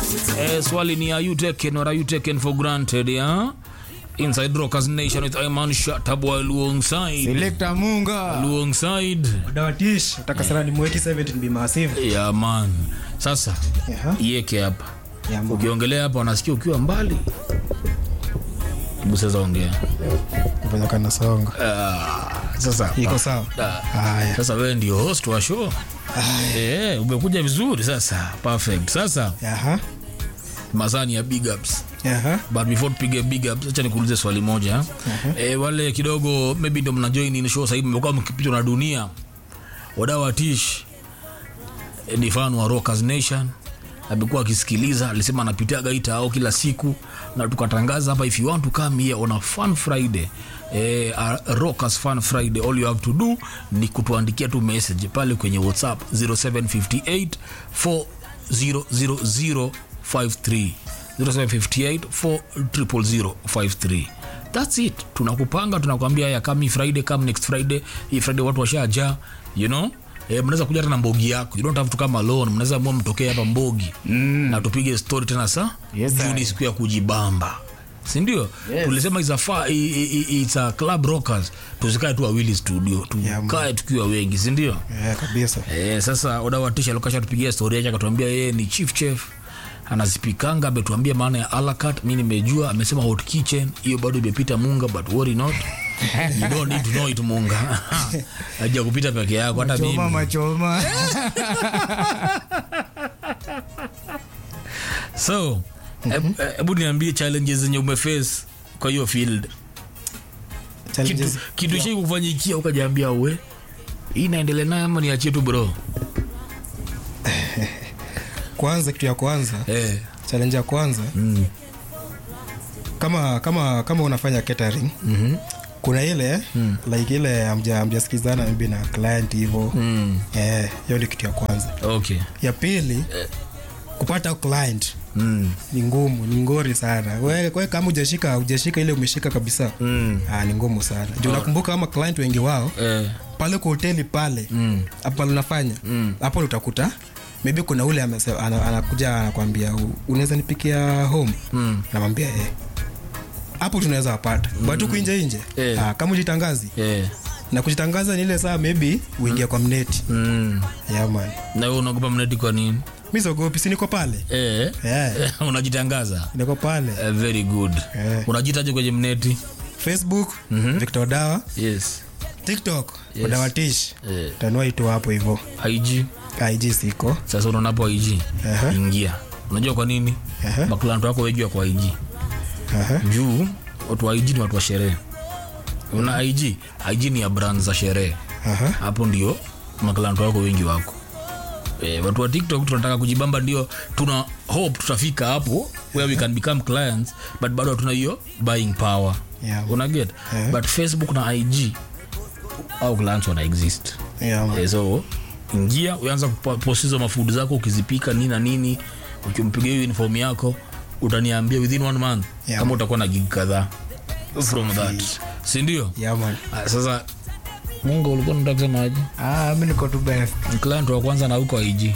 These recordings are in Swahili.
Eh, swali ni are you taken or are you taken for granted yeah? Inside Rockers Nation with Iman Shatabwa alongside Selector Munga. alongside Dawatish. Takasarani mweki 17 be massive. yeah man. Sasa Yeah. yeke hapa Yeah, man. ukiongelea hapa wanasikia ukiwa mbali buseza ongea Fanya kana songa. Ah, sasa Iko sawa? Ah, Haya. sasa wewe ndio host wa show eh, umekuja vizuri sasa perfect sasa Aha. mazani ya big ups Aha. but before tupige big ups acha nikuulize swali moja eh, wale kidogo maybe ndo mna join in show sasa hivi mmekuwa mkipitwa na dunia wadau wa tish eh, ni fan wa Rockers Nation amekuwa akisikiliza alisema anapitia gaita au kila siku na tukatangaza hapa if you want to come here on a fun friday eh, a rockers fun friday all you have to do ni kutuandikia tu message pale kwenye whatsapp 0758 400053 0758 400053 thats it tunakupanga tunakwambia haya come hii friday come next friday hii friday watu washaja you know Eh, mnaweza kuja hata na mbogi yako you don't have to come alone mnaweza mua mtokee hapa mbogi mm. na tupige story tena sa Yes, juu sir. ni siku ya kujibamba sindio Yes. tulisema it's a, fa, i, i, i, it's a club rockers tusikae tu wawili studio Yeah, man. tukae tukiwa wengi sindio Yeah, kabisa. Eh, sasa odawatisha lokasha tupigia stori yake akatuambia yeye ni chief chef anazipikanga ametuambia maana ya alakat mi nimejua amesema hot kitchen hiyo bado imepita munga but worry not you don't need to know it munga aja kupita peke yako hata Choma mimi machoma. so hebu hebu niambie challenges zenye umeface kwa hiyo field kitu, Challenges. kitu shai kufanyikia ukajaambia we hii inaendelea nayo ama niachie tu bro Kwanza kitu ya kwanza, eh. challenge ya kwanza mm. kama kama kama unafanya catering mm-hmm. kuna ile like ile amja amjasikizana maybe na client hivyo mm. eh hiyo ni kitu ya kwanza okay ya pili kupata client mm. ni ngumu ni ngori sana we, we kama ujashika ujashika ile umeshika kabisa Mm. ah, ni ngumu sana juu nakumbuka kama client wengi wao Eh. pale kwa hoteli pale Mm. hapo unafanya Mm. hapo utakuta maybe kuna ule amese- ana- anakuja anakwambia "U- unaweza nipikia home Mm. namwambia eh hapo tunaweza wapata mm. but huku nje nje Eh. ah, kama ujitangazi Eh. na kujitangaza ni ile saa maybe uingia kwa mneti Mm. yeah, man na wewe unaogopa mneti kwa nini mi sogopi si niko pale eh. yeah. unajitangaza niko pale eh, very good Eh. unajitaje kwenye mneti facebook victor dawa yes tiktok Yes. udawatish eh. tanua itu hapo hivo ig ig siko sasa unaonapo ig Aha. ingia unajua kwa nini Aha. makulanto wako wejua kwa ig Aha. juu watu wa ig ni watu wa sherehe una ig ig ni ya brand za sherehe Aha. hapo ndio makulanto wako wengi wako e, watu wa tiktok tunataka kujibamba ndio tuna hope tutafika hapo where we can become clients but bado hatuna hiyo buying power Yeah. una get Yeah. but facebook na ig au clients wana exist Yeah, man. Eh, so ingia uanza kupost hizo mafudu zako ukizipika nini na nini ukimpiga hiyo inform yako utaniambia within one month Yeah. kama utakuwa na gig kadhaa from that sindio Yeah, man. Ah, sasa mungu ulikuwa nataka kusema aje Ah, mi niko tu best Ni client wa kwanza na huko ig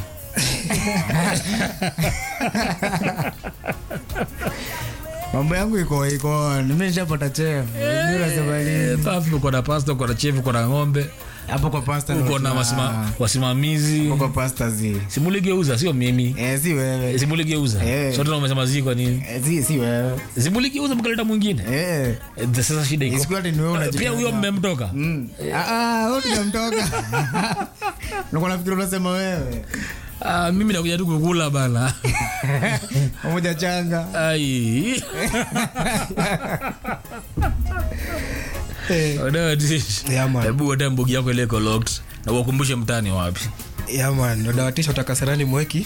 mambo yangu iko iko mi nishapata chef mi nasema nini pafi uko na pasta uko na chef uko na ng'ombe hapo kwa pasta uko na wasima, wasimamizi kwa pasta zi simuligeuza sio mimi eh si wewe simuligeuza Eh. sote umesema zi kwa nini eh si si wewe simuligeuza mkaleta mwingine eh Eh, sasa shida iko isiku ati ni wewe pia unajifanya huyo mmemtoka Mm. ah ah wewe tunamtoka niko nafikiri unasema wewe Ah, mimi nakuja tu kukula bana pamoja changa ai eh Wadawatish. Yeah, man. hebu wata mbugi yako ile iko locked na uwakumbushe mtani wapi yeah man ndo dawatisha utakasarani mweki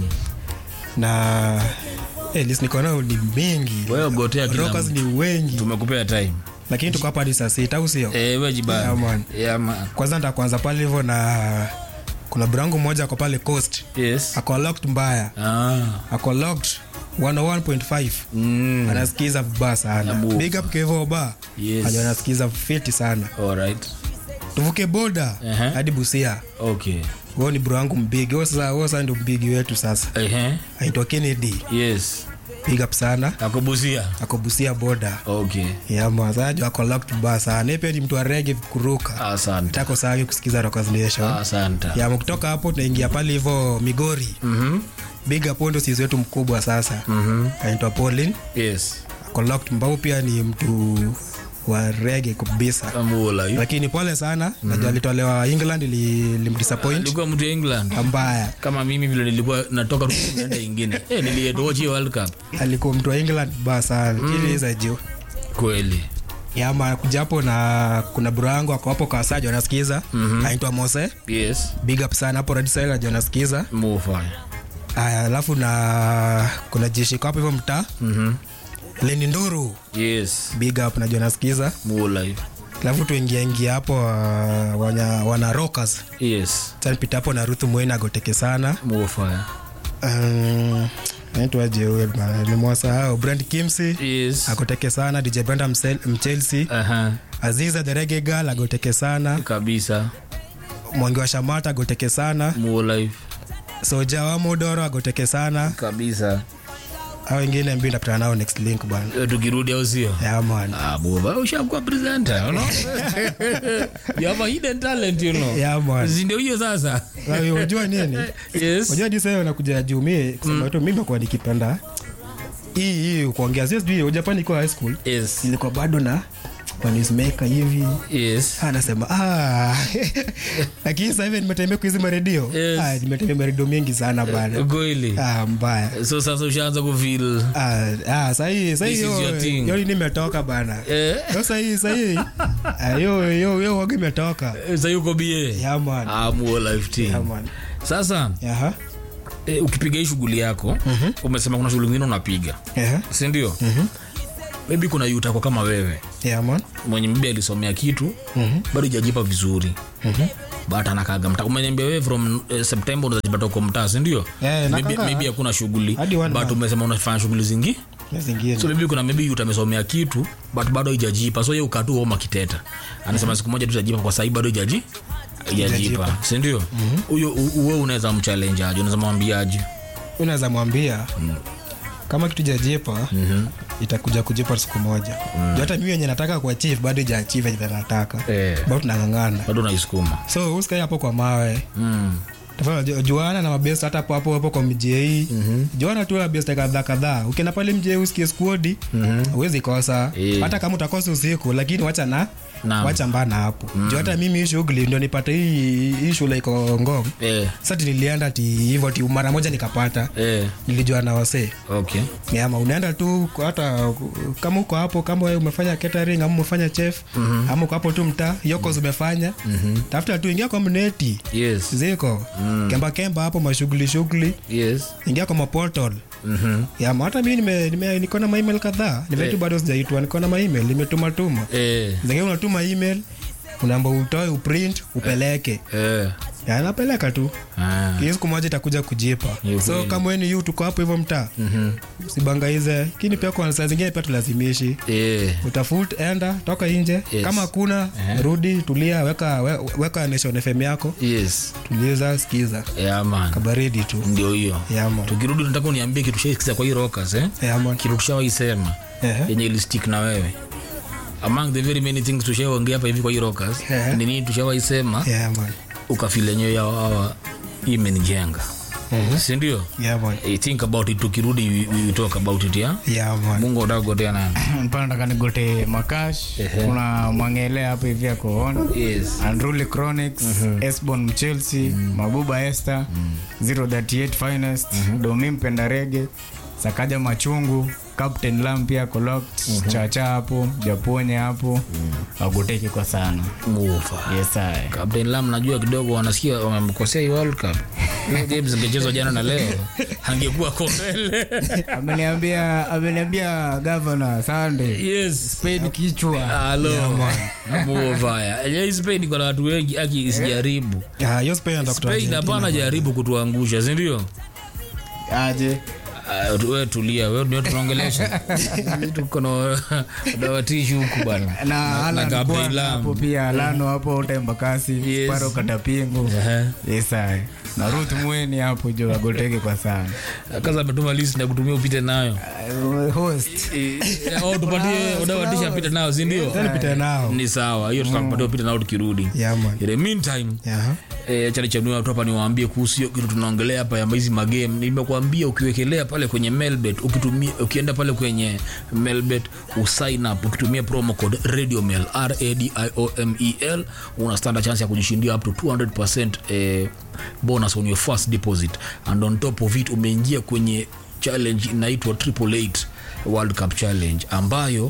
na eh list niko nao ni mengi wewe gotea kila rockers mtu. ni wengi tumekupea time lakini tuko hapa hadi saa sita au sio eh wewe jibana Yeah, man. yeah man kwanza nitakuanza pale hivyo na kuna brangu mmoja ako pale coast yes ako locked mbaya ah ako locked 101.5 mm. anasikiza vibaya sana Nabu. big up kevo ba Yes. Ajo anasikiza fiti sana all right tuvuke boda Ehe. hadi busia okay huo ni bro wangu mbigi huo sasa huo sasa ndio mbigi wetu sasa Ehe. aitwa kennedy yes big up sana akubusia akobusia boda okay yamazajo ako locked ba sana Yeye pia ni mtu wa rege kuruka asante tako sagi kusikiza Rockers Nation asante ya kutoka hapo tunaingia pale hivyo migori Mhm. big up huo ndio sisi wetu mkubwa sasa Mhm. anaitwa Paulin yes ako locked mbao pia ni mtu wa rege kabisa amula lakini pole sana najua alitolewa england ili- ilimdisappoint alikuwa mtu ya england mbaya kama mimi vile nilikuwa natoka tu naenda ingine eh nilietochi world cup alikuwa mtu wa england mbaya sana lakini mm. juu kweli yama kujapo na kuna bro yangu ako hapo kawasaji wanasikiza mm-hmm. anaitwa mose yes big up sana hapo radisel najua anasikiza mufanya aya alafu na kuna jeshi kwa hapo hivyo mtaa mhm leni nduru yes big up najua anasikiza mula alafu tuingia ingia hapo uh, wana, wana rockers yes tanpita hapo na ruthu mwena agoteke sana mufanya um, naitwaje huyo bana? nimewasahau brand kimsi yes agoteke sana dj brenda Msel- mchelsea aha aziza the Reggae girl agoteke sana kabisa mwangi wa shamata agoteke sana mula soja wa modoro agoteke sana kabisa au wengine mbi ndapatana nao next link bwana Eh, tukirudi au sio yaman Ah, buba ushakuwa presenter you know you have a hidden talent you know yaman Si ndio hiyo sasa unajua nini yes unajua jisa nakuja juu mi kusema tu mimi nakuwa nikipenda hii hii kuongea sio sijui ujapani ikiwa high school yes ilikuwa bado na wanismeka hivi yes anasema "Ah." lakini sasa hivi nimetembea kwa hizi maredio Yes. Ah, nimetembea maredio mengi sana bana kweli ah, mbaya so sasa ushaanza kufil Ah, ah, sahii This is your thing. sahii nimetoka bana eh yo sahii sahii ah, yo yo yo waga imetoka sasa yuko bie yaman ah muo life team yaman sasa yaha eh, ukipiga hii shughuli yako umesema kuna shughuli nyingine unapiga yaha si ndio maybe kuna yutako kama wewe yaman mwenye mbe alisomea kitu bado ijajipa vizuri but anakaga mtaa umeniambia wewe from eh, september unazajipata uko mtaa sindio Eh, maybe, nakaga. maybe hakuna shughuli Hadi one but month. umesema unafanya shughuli zingi na zingine so maybe kuna maybe utamesomea kitu but bado ijajipa so ye ukatu oma kiteta anasema siku moja tu itajipa kwa sahii bado ijaji ijajipa sindio huyo u- uwe unaweza mchallenge aje unaweza mwambiaje unaweza mwambia kama kitu jajipa itakuja kujipa siku moja mm. hata mimi wenye nataka kuachieve bado ijaachieve enye nataka Eh. bado tunang'ang'ana bado unaisukuma so usikae hapo kwa mawe mm. Tafadhali, ju- juana na mabest hata hapo hapo hapo kwa mjei juana tu na best kadhaa kadhaa ukienda pale mjei usikie skuodi huwezi kosa Eh. hata kama utakosa usiku lakini wacha na Naam. wacha mbana hapo juu hata mimi hii shughuli ndio nipate hii hii shule iko ngong eh, sasa nilienda ti hivyo ti mara moja nikapata eh, nilijua na wasee okay ama unaenda tu kwa hata kama uko hapo kama wewe umefanya catering ama umefanya chef mm-hmm. ama uko hapo tu mtaa yokos umefanya mm-hmm. tafuta tu ingia kwa mneti yes ziko mm. kemba kemba hapo mashughuli shughuli yes ingia kwa maportal Mhm. yama hata mi nime, nime, niko na maemail kadhaa nimetu bado sijaitwa niko na maemail nimetumatuma eh, zingine unatuma email unaamba utoe uprint upeleke eh, Ya, napeleka tu ah, hii siku moja itakuja kujipa Ni so ukweli. kama weni yu tuko hapo hivyo mtaa mhm, sibangaize lakini pia kwa saa zingine pia tulazimishi eh, utafut enda toka nje Yes. kama hakuna rudi tulia weka, we, weka nation fm yako yes tuliza skiza yeah, man kabaridi tu ndio hiyo yama tukirudi nataka uniambie kitu shaisikiza kwa hii rockers eh? yama kitu tushawaisema Ehe. yenye ilistik na wewe among the very many things tushaongea hapa hivi kwa hii rockers Ehe. ni nini tushawaisema yama ukafil enyewe yawawa imenijenga sindio yama Eh, think about it tukirudi we, we talk about it ya yama mungu utagotea nani mpana nataka nigote makash Ehe. kuna mwangelea hapo hivi akoona yes Unruly Chronics, Esbon Chelsea, Mabuba Esther, 038 Finest, Domi Mpenda Rege, Sakaja Machungu, Captain Lam pia Collect, Chacha hapo, Japonye hapo. Wagoteke kwa sana. mufa Yes I. Captain Lam najua kidogo wanasikia wamemkosea hii World Cup. Hiyo games ingechezwa jana na leo angekuwa ko mbele. Ameniambia ameniambia governor Sunday. yes Spade kichwa. halo muofaya yenyewe Spain iko na watu wengi aki isijaribu Ah, hiyo Spain ndo kutoa Spain Argentina. hapana jaribu kutuangusha si ndio Aje. Ah, tu- we tulia we ndio tunaongelesha tuko na dawatishu huku bana na Alan Gabriel Kwana Lam. hapo pia Alano hapo Tembakasi Yes. Sparo Katapingu Ehe. yes I na Ruth Mweni hapo jo agoteke kwa sana kaza ametuma list na kutumia upite nayo Uh, host Eh, au tupatie udawatisha apite nayo si ndio Pita nao ni sawa hiyo tutakupatia upite nao tukirudi Yeah, man. in the meantime Yeah. E, chani chanua tu hapa niwaambie kuhusu hiyo kitu tunaongelea hapa ya hizi magame nimekuambia ukiwekelea pale kwenye melbet ukitumia ukienda pale kwenye melbet usign up ukitumia promo code radiomel radiomel una standard chance ya kujishindia up to 200% eh, bonus on your first deposit and on top of it umeingia kwenye challenge inaitwa triple eight world cup challenge ambayo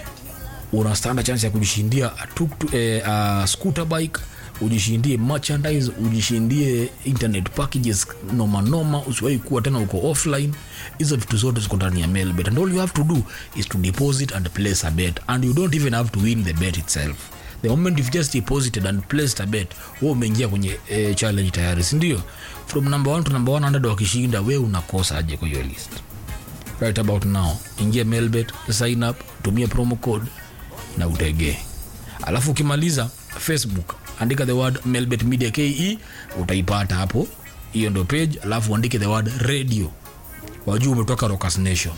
una standard chance ya kujishindia a tuk- eh, a scooter bike ujishindie merchandise ujishindie internet packages noma noma usiwahi kuwa tena uko offline hizo vitu zote ziko ndani ya mailbet and all you have to do is to deposit and place a bet and you don't even have to win the bet itself the moment you've just deposited and placed a bet wewe umeingia kwenye eh, challenge tayari sindio from number one to number 100 wakishinda we unakosa aje kwa hiyo list right about now ingia mailbet sign up tumia promo code na utegee alafu ukimaliza facebook andika the word mailbet media ke utaipata hapo hiyo ndo page alafu uandike the word radio wajuu umetoka Rockers nation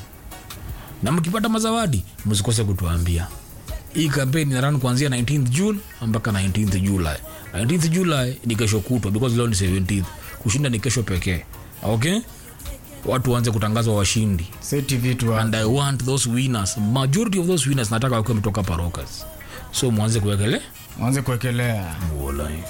na mkipata mazawadi msikose kutuambia hii kampeni ina run kuanzia 19th june mpaka 19th july 19th july ni kesho kutwa because leo ni 17th kushinda ni kesho pekee okay watu waanze kutangazwa washindi seti vitu and i want those winners majority of those winners nataka wakiwa metoka parokas so mwanze kuwekele wanze kuwekelea More life.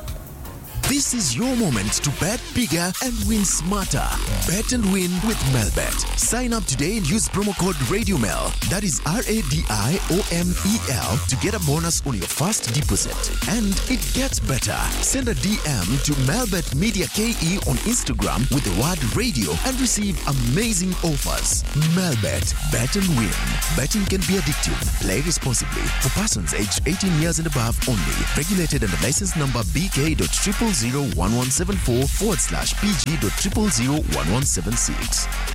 This is your moment to bet bigger and win smarter. Bet and win with Melbet. Sign up today and use promo code RadioMel. That is R A D I O M E L to get a bonus on your first deposit. And it gets better. Send a DM to Melbet Media KE on Instagram with the word radio and receive amazing offers. Melbet. Bet and win. Betting can be addictive. Play responsibly. For persons aged 18 years and above only. Regulated under license number BK.0001174 forward slash PG.0001176.